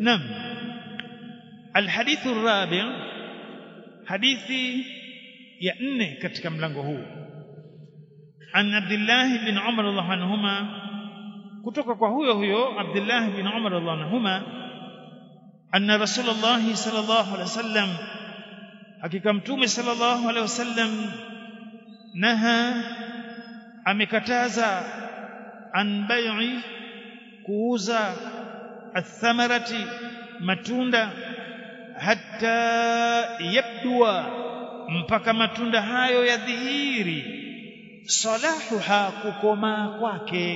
نعم الحديث الرابع حديثي ya nne katika mlango huu an Abdullah bin Umar radhiallahu anhuma kutoka kwa huyo huyo Abdullah bin Umar radhiallahu anhuma anna Rasulullah sallallahu alaihi wasallam hakika mtume sallallahu alaihi wasallam naha amekataza an bai'i kuuza athamarati matunda hatta yabdua mpaka matunda hayo yadhihiri salahuha kukomaa kwake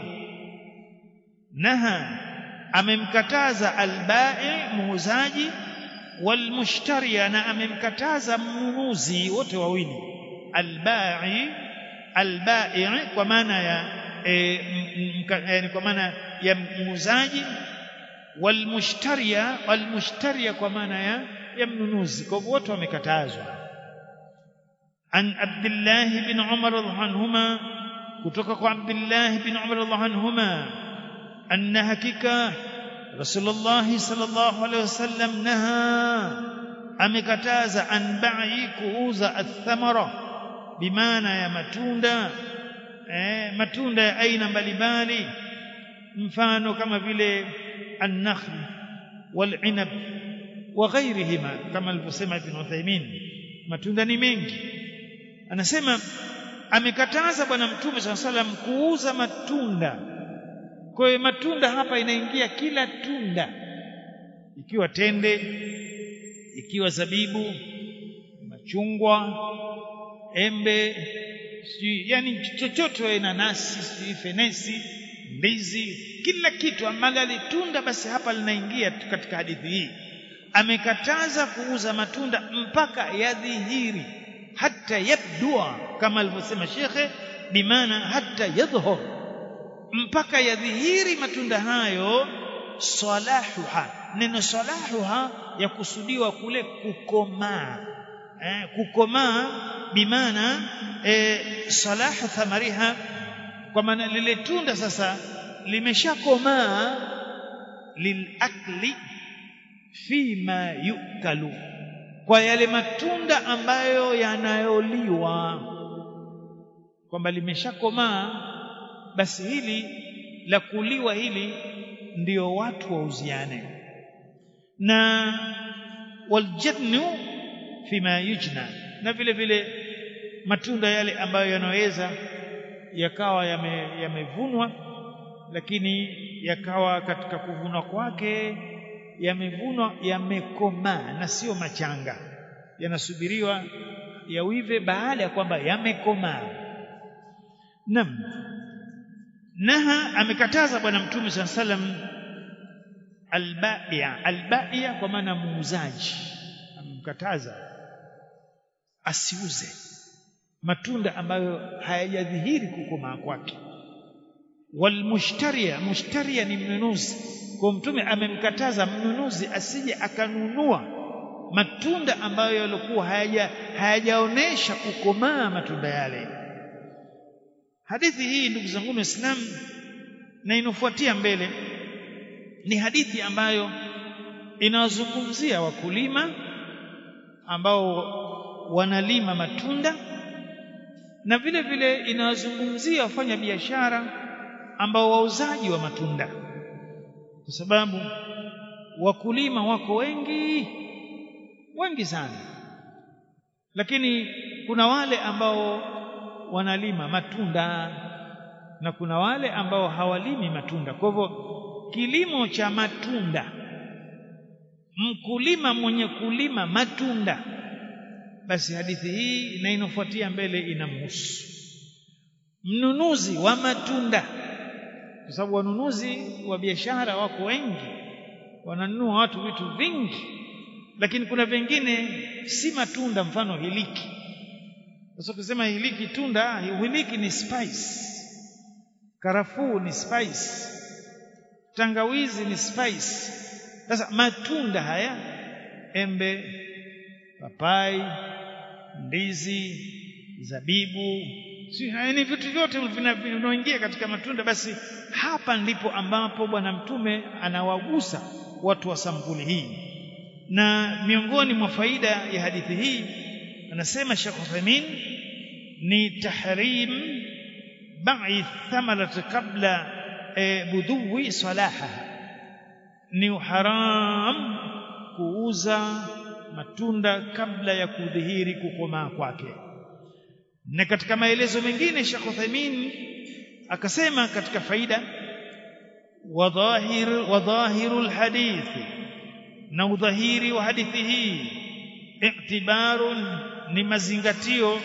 naha amemkataza albai muuzaji walmushtaria na amemkataza mnunuzi wote wawili albai albai kwa maana ya e, m, kwa maana ya muuzaji walmushtaria walmushtaria kwa maana ya ya mnunuzi kwa hivyo wote wamekatazwa عن عبد الله بن عمر رضي الله عنهما kutoka kwa Abdullah bin Umar radhiallahu anhuma anna hakika Rasulullah sallallahu alaihi wasallam naha amekataza an ba'i kuuza athamara bimaana ya matunda eh, matunda ya aina mbalimbali mfano kama vile an-nakhl wal-inab wa ghayrihima kama alivyosema Ibn Uthaymeen matunda ni mengi anasema amekataza bwana mtume saa salam kuuza matunda kwa hiyo matunda hapa inaingia kila tunda ikiwa tende ikiwa zabibu machungwa embe si yani chochote nanasi si fenesi ndizi kila kitu magali tunda basi hapa linaingia katika hadithi hii amekataza kuuza matunda mpaka yadhihiri hata yabdua kama alivyosema shekhe bimaana hata yadhhur mpaka yadhihiri matunda hayo salahuha neno salahuha ya kusudiwa kule kukomaa eh, kukomaa bimaana eh, salahu thamariha kwa maana lile tunda sasa limeshakomaa lilakli fima yukalu kwa yale matunda ambayo yanayoliwa kwamba limeshakomaa basi hili la kuliwa hili ndio watu wauziane na waljadnu fima yujna na vile vile matunda yale ambayo yanaweza yakawa yamevunwa yame lakini yakawa katika kuvunwa kwake yamevunwa yamekomaa na sio machanga yanasubiriwa yawive baada ya kwamba yamekomaa nam naha amekataza bwana mtume saa salam albaia albaia kwa maana muuzaji amemkataza asiuze matunda ambayo hayajadhihiri kukomaa kwake walmushtaria mushtaria ni mnunuzi kwa mtume amemkataza mnunuzi asije akanunua matunda ambayo yalikuwa hayaja hayajaonesha kukomaa matunda yale hadithi hii ndugu zangu waislamu na inofuatia mbele ni hadithi ambayo inawazungumzia wakulima ambao wanalima matunda na vile vile inawazungumzia wafanya biashara ambao wauzaji wa matunda kwa sababu wakulima wako wengi wengi sana lakini kuna wale ambao wanalima matunda na kuna wale ambao hawalimi matunda kwa hivyo kilimo cha matunda mkulima mwenye kulima matunda basi hadithi hii na inofuatia mbele inamhusu mnunuzi wa matunda kwa sababu wanunuzi wa biashara wako wengi wananunua watu vitu vingi lakini kuna vingine si matunda mfano hiliki sasa kusema hiliki tunda hiliki ni spice karafuu ni spice tangawizi ni spice sasa matunda haya embe papai ndizi zabibu si ni vitu vyote vinaingia katika matunda basi hapa ndipo ambapo bwana mtume anawagusa watu wa sampuli hii na miongoni mwa faida ya hadithi hii anasema Sheikh Uthaymeen ni tahrim ba'i thamarat qabla e, budui salaha ni haram kuuza matunda kabla ya kudhihiri kukomaa kwake na katika maelezo mengine Sheikh Uthaymeen akasema katika faida wadhahir wadhahirul hadithi na udhahiri wa hadithi hii i'tibarun ni mazingatio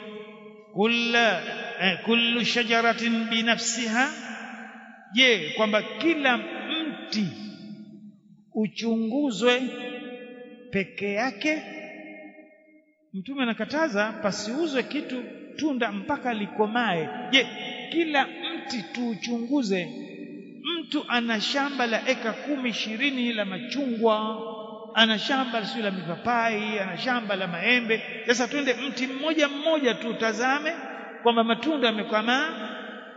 kulla eh, kullu shajaratin binafsiha je kwamba kila mti uchunguzwe peke yake mtume anakataza pasiuzwe kitu tunda mpaka likomae je kila mti tuuchunguze mtu ana shamba la eka kumi ishirini la machungwa ana shamba sio la mipapai ana shamba la maembe sasa twende mti mmoja mmoja tutazame kwamba matunda yamekomaa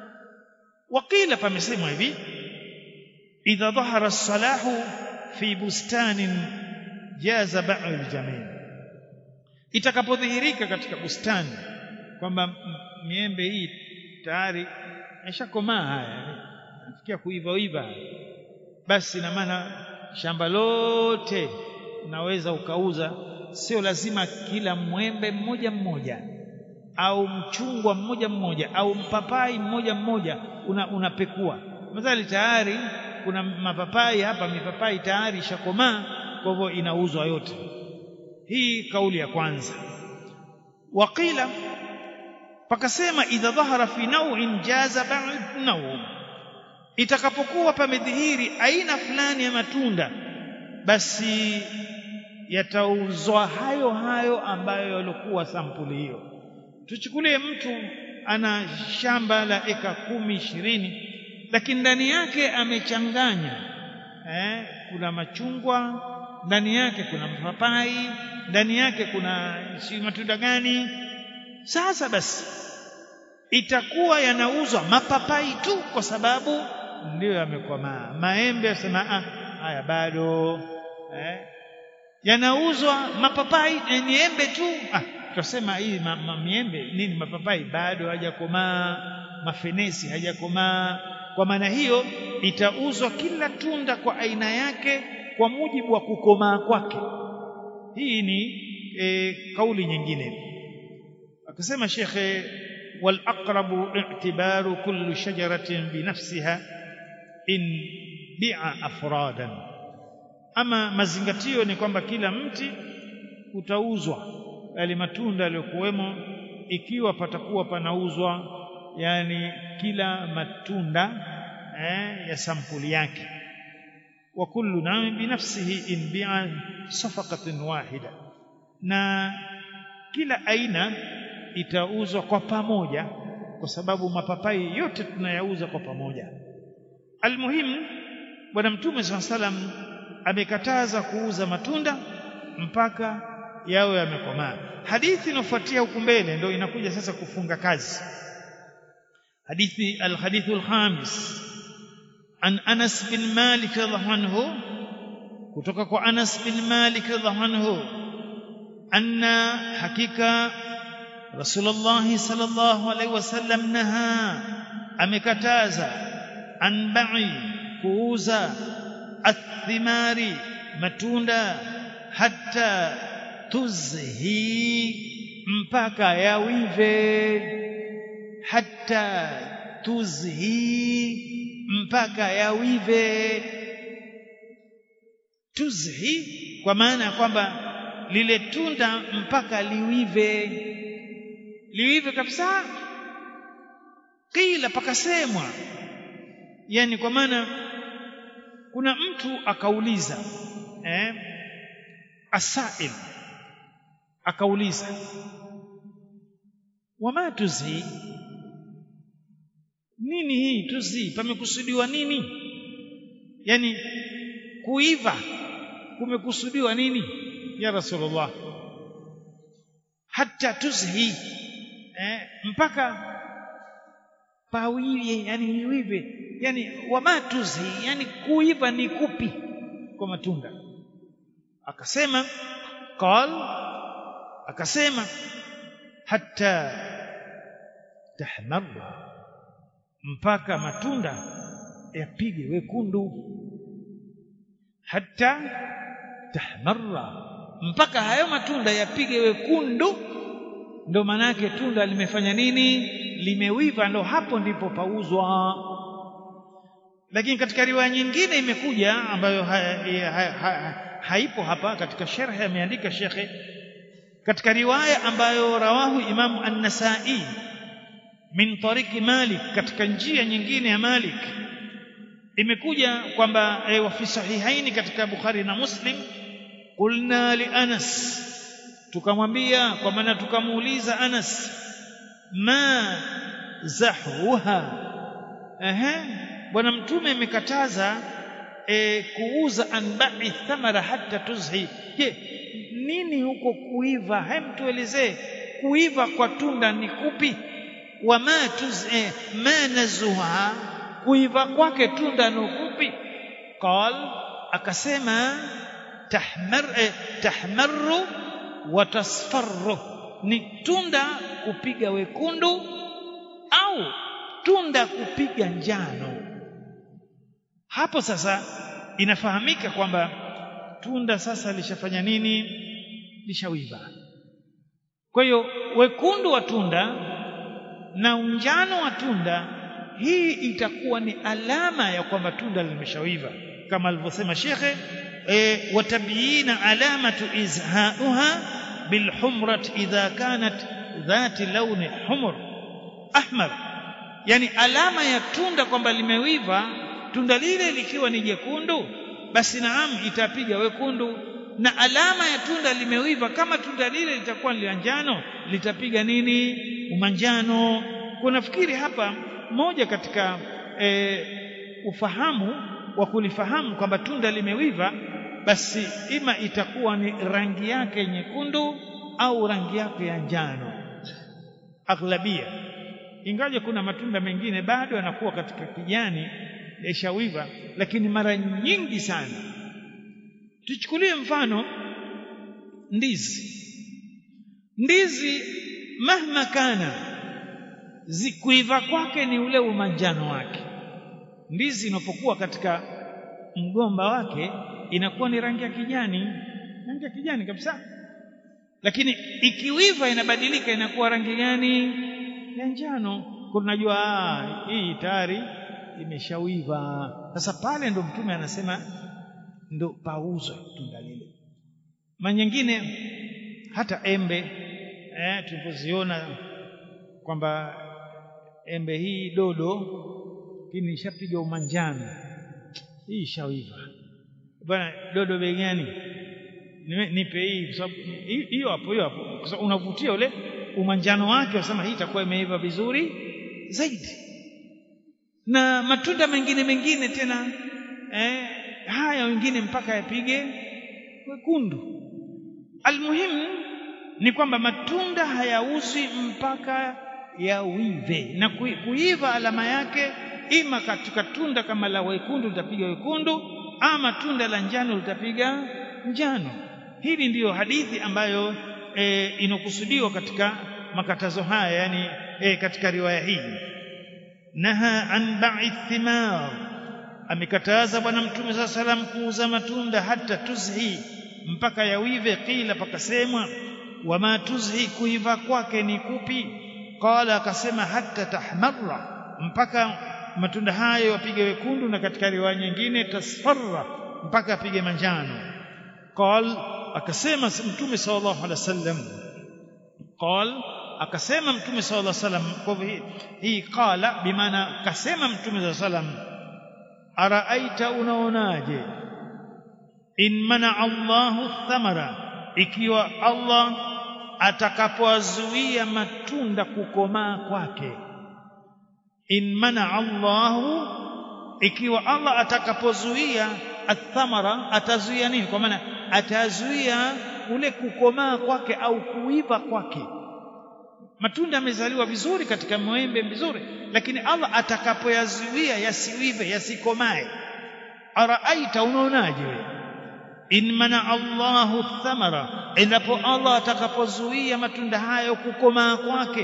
wakila pamesemwa hivi idha dhahara as-salahu fi bustanin jaza ba'u al-jamil itakapodhihirika katika bustani kwamba miembe hii tayari yashakomaa haya nafikia kuiva iva basi na maana shamba lote unaweza ukauza sio lazima kila mwembe mmoja mmoja au mchungwa mmoja mmoja au mpapai mmoja mmoja una, unapekua madhali tayari kuna mapapai hapa mipapai tayari ishakomaa kwa hivyo inauzwa yote hii kauli ya kwanza waqila pakasema idha dhahara fi naw'in jaza ba'd naw itakapokuwa pamedhihiri aina fulani ya matunda basi yatauzwa hayo hayo ambayo yalikuwa sampuli hiyo tuchukulie mtu ana shamba la eka kumi ishirini lakini ndani yake amechanganya eh, kuna machungwa ndani yake kuna mapapai ndani yake kuna si matunda gani sasa basi itakuwa yanauzwa mapapai tu kwa sababu ndiyo yamekomaa maembe yasema ah haya bado eh yanauzwa mapapai ni embe tu ah tutasema hii ma, ma, miembe nini mapapai bado hajakomaa mafenesi hajakomaa kwa maana hiyo itauzwa kila tunda kwa aina yake kwa mujibu wa kukomaa kwake hii ni e, kauli nyingine akasema shekhe wal aqrabu i'tibaru kullu shajaratin binafsiha in bi'a afradan ama mazingatio ni kwamba kila mti utauzwa yale matunda yaliyokuwemo ikiwa patakuwa panauzwa yani kila matunda eh, ya sampuli yake wa kullu na'am binafsihi in bi'a safaqatin wahida na kila aina itauzwa kwa pamoja kwa sababu mapapai yote tunayauza kwa pamoja almuhimu bwana mtume saa salam amekataza kuuza matunda mpaka yawe yamekomaa hadithi inofuatia huku mbele ndio inakuja sasa kufunga kazi hadithi alhadithu alkhamis an Anas bin Malik radhiallahu anhu kutoka kwa Anas bin Malik radhiallahu anhu anna hakika Rasulullah sallallahu alaihi wasallam naha amekataza an ba'i kuuza athimari matunda hata tuzhi mpaka yawive hata tuzhi mpaka yawive tuzhi kwa maana ya kwamba lile tunda mpaka liwive liwive kabisa kila pakasemwa yani kwa maana kuna mtu akauliza eh asail akauliza wama tuzi nini hii tuzi pamekusudiwa nini yani kuiva kumekusudiwa nini ya rasulullah hata tuzhi eh, mpaka pawive yani iwive yani wama tuzhi yani kuiva ni kupi kwa matunda akasema qal akasema hatta tahmarra mpaka matunda yapige wekundu hatta tahmarra mpaka hayo matunda yapige wekundu ndo manake tunda limefanya nini limewiva ndo hapo ndipo pauzwa lakini katika riwaya nyingine imekuja ambayo ha, ha, ha, haipo hapa katika sharh ameandika shekhe katika riwaya ambayo rawahu Imam An-Nasa'i min tariki Malik katika njia nyingine ya Malik imekuja kwamba e, wa fi sahihaini katika Bukhari na Muslim qulna li Anas tukamwambia kwa maana tukamuuliza Anas ma zahruha ehe bwana mtume amekataza e, kuuza anbai thamara hata tuzhi je nini huko kuiva hem tuelezee kuiva kwa tunda ni kupi wama tuz eh, ma nazuha kuiva kwake tunda ni kupi qal akasema tahmar eh, tahmaru wa tasfarru ni tunda kupiga wekundu au tunda kupiga njano hapo sasa inafahamika kwamba tunda sasa lishafanya nini lishawiva kwa hiyo wekundu wa tunda na unjano wa tunda hii itakuwa ni alama ya kwamba tunda limeshawiva kama alivyosema shekhe e, watabiina alamatu izhauha bilhumrat idha kanat dhati launi humr ahmar yani alama ya tunda kwamba limewiva tunda lile likiwa ni jekundu basi naam itapiga wekundu na alama ya tunda limewiva kama tunda lile litakuwa ni njano litapiga nini umanjano kunafikiri hapa moja katika e, ufahamu wa kulifahamu kwamba tunda limewiva basi ima itakuwa ni rangi yake nyekundu au rangi yake ya njano aghlabia ingaje kuna matunda mengine bado yanakuwa katika kijani yashawiva lakini mara nyingi sana tuchukulie mfano ndizi ndizi mahma kana zikuiva kwake ni ule umanjano wake ndizi inapokuwa katika mgomba wake inakuwa ni rangi ya kijani rangi ya kijani kabisa lakini ikiwiva inabadilika inakuwa rangi gani ya njano kunajua hii tayari imeshawiva sasa pale ndo mtume anasema ndo pauzwe tunda lile manyingine hata embe eh, tulipoziona kwamba embe hii dodo lakini ishapiga umanjano hii ishawiva bwana dodo bei gani nipe hii kwa sababu hiyo hapo hiyo hapo kwa sababu unavutia ule umanjano wake wasema hii itakuwa imeiva vizuri zaidi na matunda mengine mengine tena eh, haya wengine mpaka yapige wekundu almuhimu ni kwamba matunda hayauzwi mpaka yawive na kuiva alama yake ima katika tunda kama la wekundu litapiga wekundu ama tunda la njano litapiga njano hili ndiyo hadithi ambayo e, inokusudiwa katika makatazo haya yani e, katika riwaya hii naha an ba'i thimar amekataza bwana mtume saa salam kuuza matunda hata tuzhi mpaka yawive qila pakasemwa wama tuzhi kuiva kwake ni kupi qala akasema hata tahmarra mpaka matunda hayo yapige wekundu na katika riwaya nyingine tasfarra mpaka apige manjano qal akasema mtume sallallahu alaihi wasallam qal akasema mtume sallallahu alaihi wasallam kwa hivyo hii qala bimaana akasema mtume sallallahu alaihi wasallam araaita unaonaje in mana Allahu thamara ikiwa Allah atakapoazuia matunda kukomaa kwake in mana Allahu ikiwa Allah atakapozuia athamara atazuia nini kwa maana atazuia ule kukomaa kwake au kuiva kwake matunda yamezaliwa vizuri katika mwembe vizuri lakini Allah atakapoyazuia yasiwive yasikomae araaita unaonaje wewe in mana Allahu thamara endapo Allah atakapozuia matunda hayo kukomaa kwake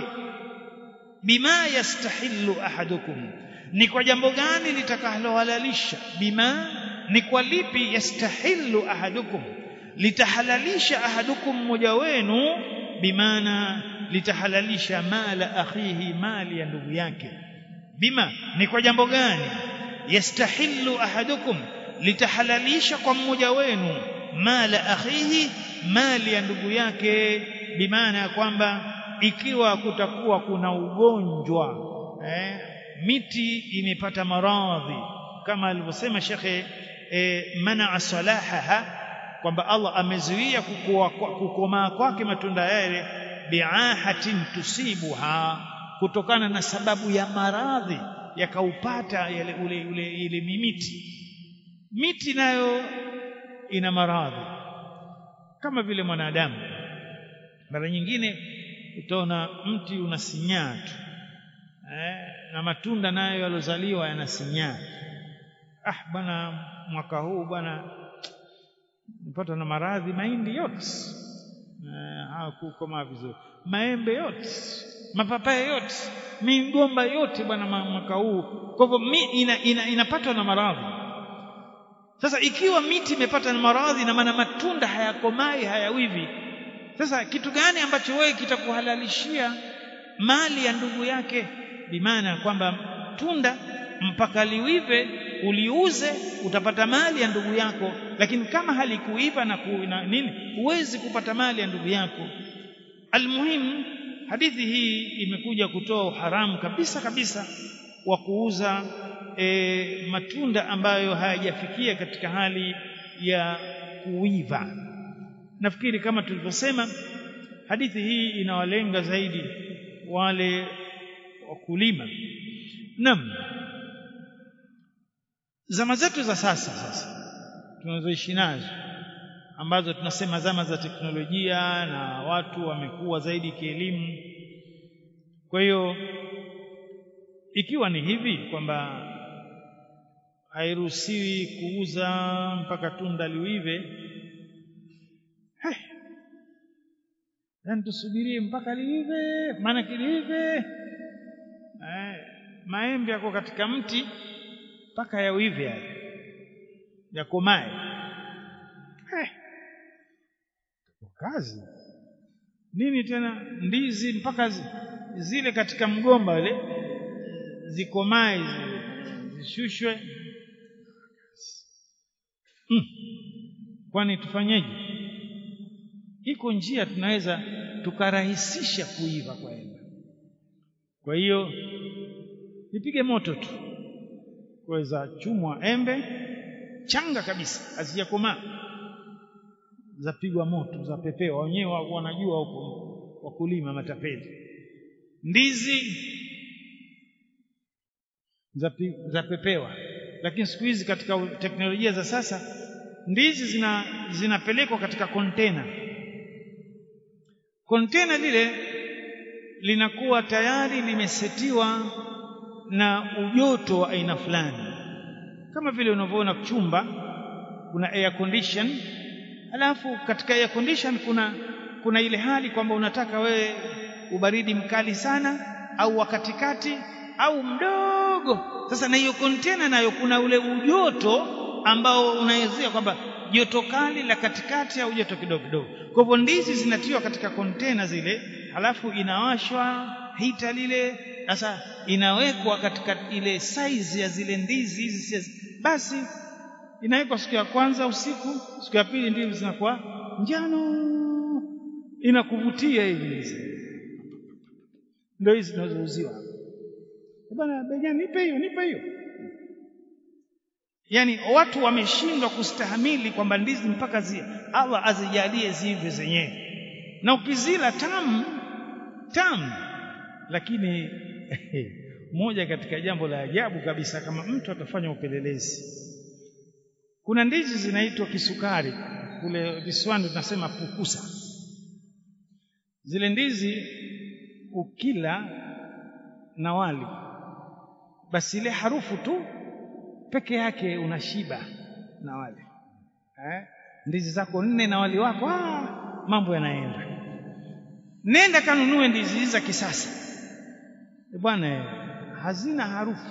bima yastahillu ahadukum ni kwa jambo gani litakalohalalisha bima ni kwa lipi yastahillu ahadukum litahalalisha ahadukum mmoja wenu bimana litahalalisha mala akhihi mali ya ndugu yake bima ni kwa jambo gani yastahillu ahadukum litahalalisha kwa mmoja wenu mala akhihi mali ya ndugu yake bimaana ya kwamba ikiwa kutakuwa kuna ugonjwa eh, miti imepata maradhi kama alivyosema shekhe eh, manaa salahaha kwamba Allah amezuia kukomaa kwake matunda yale biahatin tusibuha kutokana na sababu ya maradhi yakaupata yale ule, ule ile mimiti miti nayo ina maradhi kama vile mwanadamu mara nyingine utaona mti unasinyaa tu eh, na matunda nayo yalozaliwa yanasinyaa ah bwana mwaka huu bwana nipata na maradhi mahindi yote eh, hakukomaa vizuri maembe yote mapapai yote migomba yote bwana mwaka huu kwa hivyo ina, ina, inapatwa na maradhi sasa ikiwa miti imepata na maradhi na maana matunda hayakomai hayawivi sasa kitu gani ambacho wewe kitakuhalalishia mali ya ndugu yake bimaana kwamba tunda mpaka liwive uliuze utapata mali ya ndugu yako lakini kama halikuiva na, ku, na nini huwezi kupata mali ya ndugu yako almuhimu hadithi hii imekuja kutoa haramu kabisa kabisa wa kuuza e, matunda ambayo hayajafikia katika hali ya kuiva nafikiri kama tulivyosema hadithi hii inawalenga zaidi wale wakulima naam zama zetu za sasa sasa tunazoishi nazo ambazo tunasema zama za teknolojia na watu wamekuwa zaidi kielimu kwa hiyo ikiwa ni hivi kwamba hairuhusiwi kuuza mpaka tunda liwive hey. yani tusubirie mpaka liive maana kiliive eh, maembe yako katika mti mpaka yawive yale yakomae hey. kazi nini tena ndizi mpaka zile katika mgomba ile zikomae zishushwe hmm. kwani tufanyeje iko njia tunaweza tukarahisisha kuiva kwa embe kwa hiyo nipige moto tu kuweza chumwa embe changa kabisa hazijakomaa zapigwa moto zapepewa wenyewe wanajua huko wakulima matapeli ndizi zapepewa lakini siku hizi katika teknolojia za sasa ndizi zina zinapelekwa katika kontena kontena lile linakuwa tayari limesetiwa na ujoto wa aina fulani kama vile unavyoona chumba kuna air condition alafu katika air condition kuna kuna ile hali kwamba unataka wewe ubaridi mkali sana au wa katikati au mdogo sasa na hiyo kontena nayo kuna ule ujoto ambao unawezea kwamba joto kali la katikati au joto kidogo kidogo kwa hivyo ndizi zinatiwa katika kontena zile halafu inawashwa hita lile sasa inawekwa katika ile size ya zile ndizi hizi basi inawekwa siku ya kwanza usiku siku ya pili ndizi zinakuwa njano inakuvutia hivi ndio hizi zinazouziwa bwana bejani nipe hiyo nipe hiyo yani watu wameshindwa kustahamili kwamba ndizi mpaka zi Allah azijalie zive zenyewe na ukizila tamu tamu lakini moja katika jambo la ajabu kabisa kama mtu atafanya upelelezi kuna ndizi zinaitwa kisukari kule visiwani tunasema pukusa zile ndizi ukila na wali basi ile harufu tu peke yake unashiba na wale eh? ndizi zako nne na wali wako ah, mambo yanaenda nenda kanunue ndizi hizi za kisasa bwana hazina harufu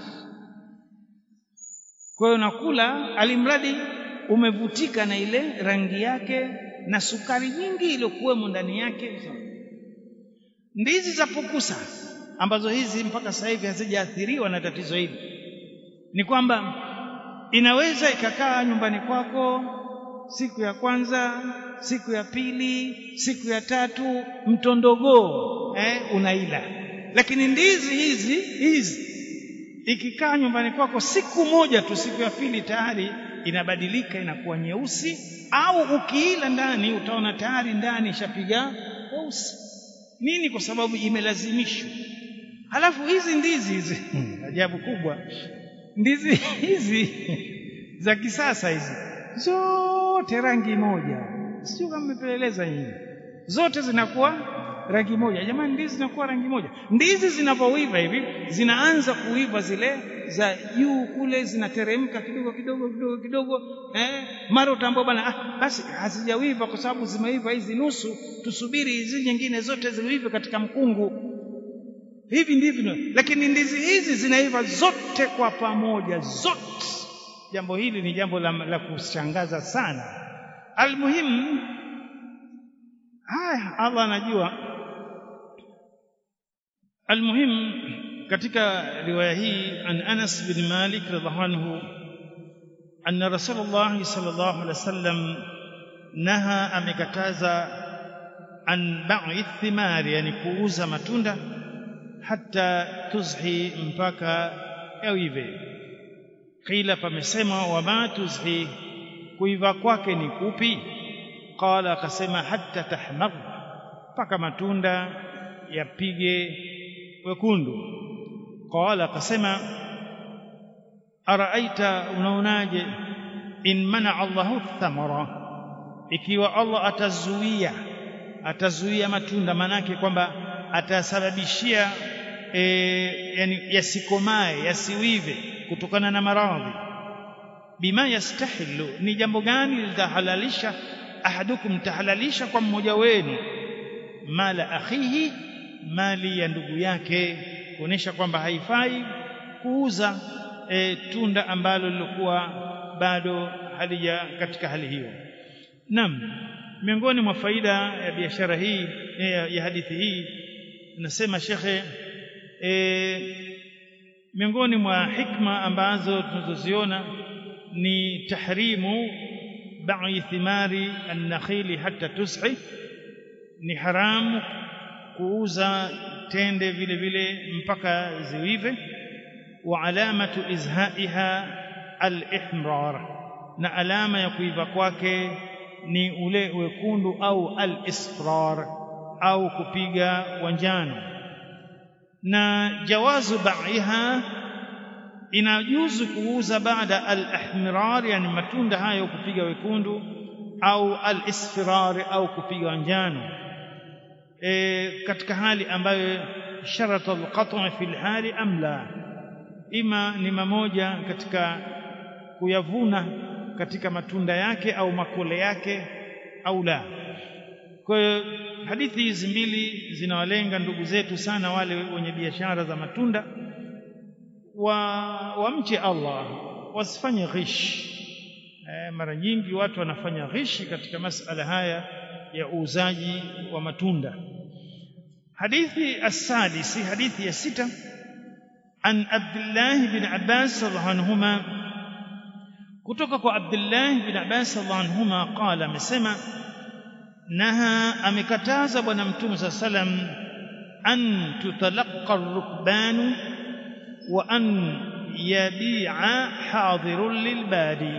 kwa hiyo nakula alimradi umevutika na ile rangi yake na sukari nyingi iliyokuwemo ndani yake ndizi za pukusa ambazo hizi mpaka sasa hivi hazijaathiriwa na tatizo hili ni kwamba inaweza ikakaa nyumbani kwako siku ya kwanza siku ya pili siku ya tatu mtondogoo eh, unaila lakini ndizi hizi hizi ikikaa nyumbani kwako siku moja tu siku ya pili tayari inabadilika inakuwa nyeusi au ukiila ndani utaona tayari ndani ishapiga weusi nini kwa sababu imelazimishwa halafu hizi ndizi hizi ajabu kubwa ndizi hizi za kisasa hizi zote rangi moja sio kama mmepeleleza hii zote zinakuwa rangi moja jamani ndizi zinakuwa rangi moja ndizi zinapoiva hivi zinaanza kuiva zile za juu kule zinateremka kidogo kidogo kidogo kidogo eh mara utaambia bana ah, basi hazijawiva kwa sababu zimeiva hizi nusu tusubiri hizi nyingine zote ziive katika mkungu hivi ndivyo lakini ndizi hizi zinaiva zote kwa pamoja zote jambo hili ni jambo la, la kushangaza sana almuhimu haya Allah anajua almuhim katika riwaya hii an Anas bin Malik radhiallahu anhu anna Rasulullah sallallahu alaihi wasallam naha amekataza an ba'i thimari yani kuuza matunda hata tuzhi mpaka yawive qila pamesema wama tuzhi kuiva kwake ni kupi qala akasema hatta tahmar mpaka matunda yapige wekundu qala akasema araaita unaonaje in mana Allahu thamara ikiwa Allah atazuia atazuia matunda manake kwamba atasababishia e, yani yasikomae yasiwive kutokana na maradhi bima yastahilu ni jambo gani litahalalisha ahadukum tahalalisha kwa mmoja wenu mala akhihi mali ya ndugu yake kuonesha kwamba haifai kuuza e, tunda ambalo lilikuwa bado halija katika hali hiyo naam miongoni mwa faida ya biashara hii ya, ya hadithi hii nasema shekhe e, miongoni mwa hikma ambazo tunazoziona ni tahrimu ba'i thimari an-nakhili hatta tus'i ni haramu kuuza tende vile vile mpaka ziwive wa alamatu izhaiha al-ihmrar na alama ya kuiva kwake ni ule wekundu au al-isfrar au kupiga wanjano na jawazu ba'iha inajuzu kuuza baada al-ihmirar yani matunda hayo kupiga wekundu au al-isfirar au kupiga wanjano e, katika hali ambayo sharata al-qat' fi al-hali am la ima ni mamoja katika kuyavuna katika matunda yake au makole yake au la kwa hiyo hadithi hizi mbili zinawalenga ndugu zetu sana wale wenye biashara za matunda wa wamche Allah wasifanye ghish e, mara nyingi watu wanafanya ghishi katika masala haya ya uuzaji wa matunda hadithi as-sadisi hadithi ya sita an Abdullah bin Abbas radhiallahu anhuma kutoka kwa Abdullah bin Abbas radhiallahu anhuma qala amesema naha amekataza bwana mtume sa salam an tutalaqa rukbanu wa an yabi'a hadirun lilbadi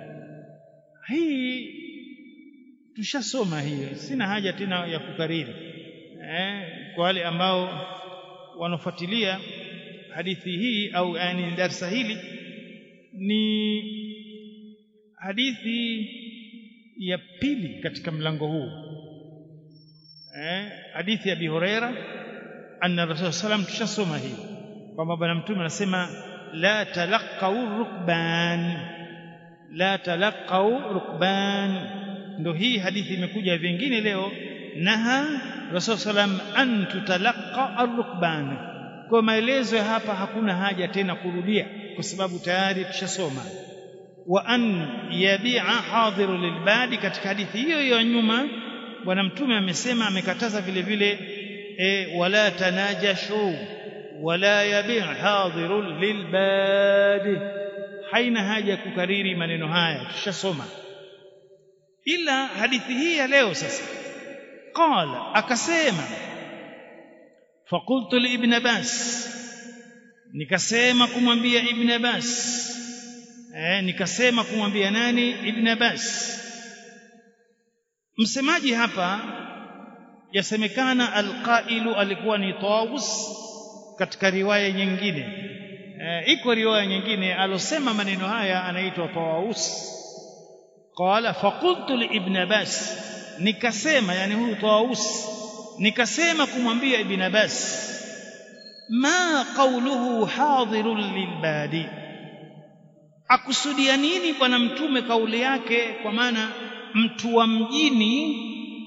hii tushasoma hiyo sina haja tena ya kukariri eh, kwa wale ambao wanafuatilia hadithi hii au yani darsa hili ni hadithi ya pili katika mlango huu eh, hadithi ya Abi Huraira anna Rasul sallam tushasoma hii kwamba bwana mtume anasema la talaqau rukban la talaqau rukban ndo hii hadithi imekuja vingine leo naha rasul sallam an tutalaqa arrukban kwa maelezo ya hapa hakuna haja tena kurudia kwa sababu tayari tushasoma wa an yabi'a hadiru lilbadi katika hadithi hiyo hiyo nyuma bwana mtume amesema amekataza vile vile e, wala tanajashu wala yabi' hadiru lilbadi haina haja ya kukariri maneno haya tushasoma ila hadithi hii ya leo sasa qala akasema faqultu li ibn abbas nikasema kumwambia ibn abbas eh nikasema kumwambia nani ibn abbas msemaji hapa yasemekana alqailu alikuwa ni Tawus katika riwaya nyingine e, iko riwaya nyingine alosema maneno haya anaitwa Tawus qala faqultu li ibn Abbas nikasema yani huyu Tawus nikasema kumwambia ibn Abbas ma qawluhu hadirun lilbadi akusudia nini bwana mtume kauli yake kwa maana mtu wa mjini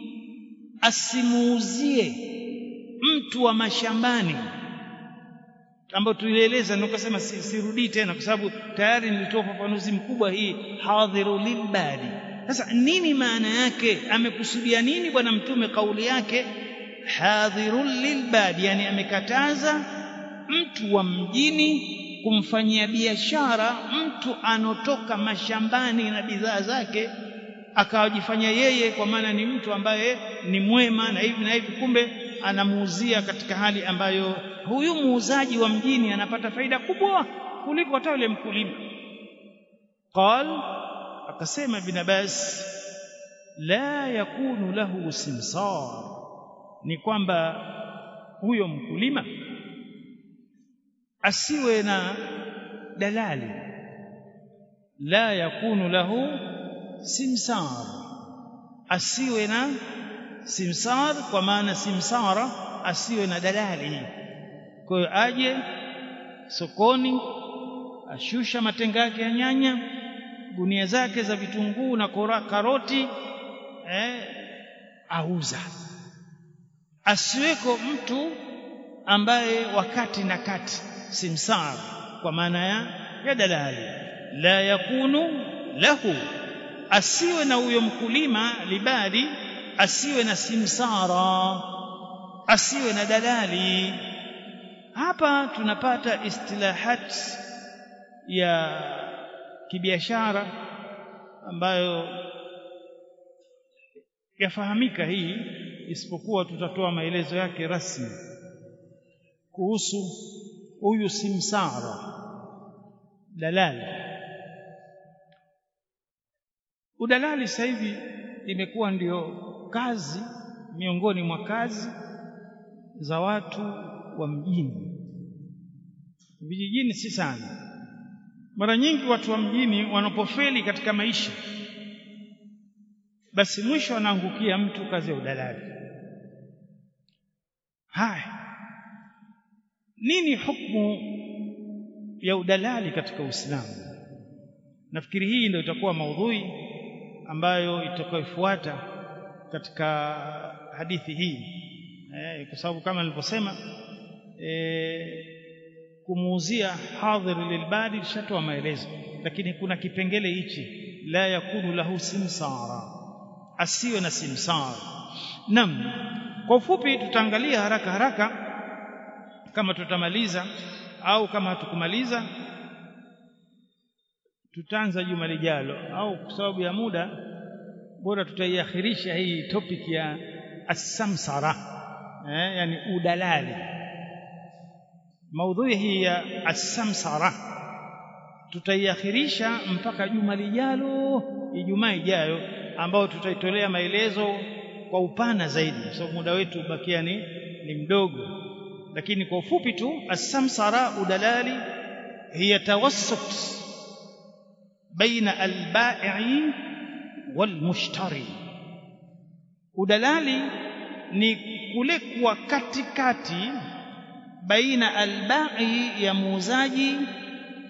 asimuuzie mtu wa mashambani ambao tulieleza nikasema sirudii tena kwa sababu tayari nilitoa ufafanuzi mkubwa hii hadhiru lilbadi sasa nini maana yake amekusudia nini bwana mtume kauli yake hadhiru lilbadi yani amekataza mtu wa mjini kumfanyia biashara mtu anotoka mashambani na bidhaa zake akawajifanya yeye kwa maana ni mtu ambaye ni mwema na hivi na hivi kumbe anamuuzia katika hali ambayo huyu muuzaji wa mjini anapata faida kubwa kuliko hata yule mkulima qal akasema ibn Abbas la yakunu lahu simsar ni kwamba huyo mkulima asiwe na dalali la yakunu lahu simsar asiwe na simsar kwa maana simsara asiwe na dalali kwa hiyo aje sokoni ashusha matenga yake ya nyanya gunia zake za vitunguu na kora, karoti eh, auza asiweko mtu ambaye wakati na kati simsar kwa maana ya, ya dalali la yakunu lahu asiwe na huyo mkulima libadi asiwe na simsara asiwe na dalali hapa tunapata istilahat ya kibiashara ambayo yafahamika hii isipokuwa tutatoa maelezo yake rasmi kuhusu huyu simsara dalali udalali sasa hivi imekuwa ndio kazi miongoni mwa kazi za watu wa mjini vijijini si sana mara nyingi watu wa mjini wanapofeli katika maisha basi mwisho anaangukia mtu kazi ya udalali haya nini hukumu ya udalali katika Uislamu nafikiri hii ndio itakuwa maudhui ambayo itakayofuata katika hadithi hii eh, kwa sababu kama nilivyosema eh, kumuuzia hadhir lilbadi lishatoa maelezo lakini kuna kipengele hichi la yakunu lahu simsara asiwe na simsara nam kwa ufupi tutaangalia haraka haraka kama tutamaliza au kama hatukumaliza tutaanza juma lijalo au kwa sababu ya muda bora tutaiakhirisha hii topic ya as-samsara eh, yani udalali maudhui hii ya as-samsara tutaiakhirisha mpaka juma lijalo ijumaa ijayo ambao tutaitolea maelezo kwa upana zaidi kwa sababu muda wetu bakia ni, ni mdogo lakini kwa ufupi tu as-samsara udalali hiya tawassut baina al-bai'i wal-mushtari udalali ni kule kuwa katikati baina al-ba'i ya muuzaji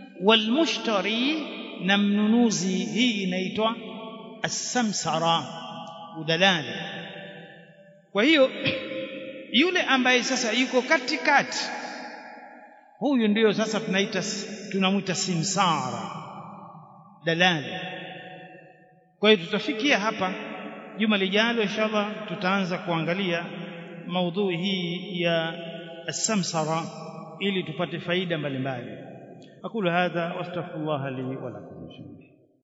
wal-mushtari na mnunuzi hii inaitwa as-samsara udalali kwa hiyo yule ambaye sasa yuko katikati huyu ndiyo sasa tunaita tunamwita simsara dalali kwa hiyo tutafikia hapa juma lijalo inshallah tutaanza kuangalia maudhui hii ya السمسرة ili tupate faida mbalimbali aqulu hadha wastaghfirullah li wa lakum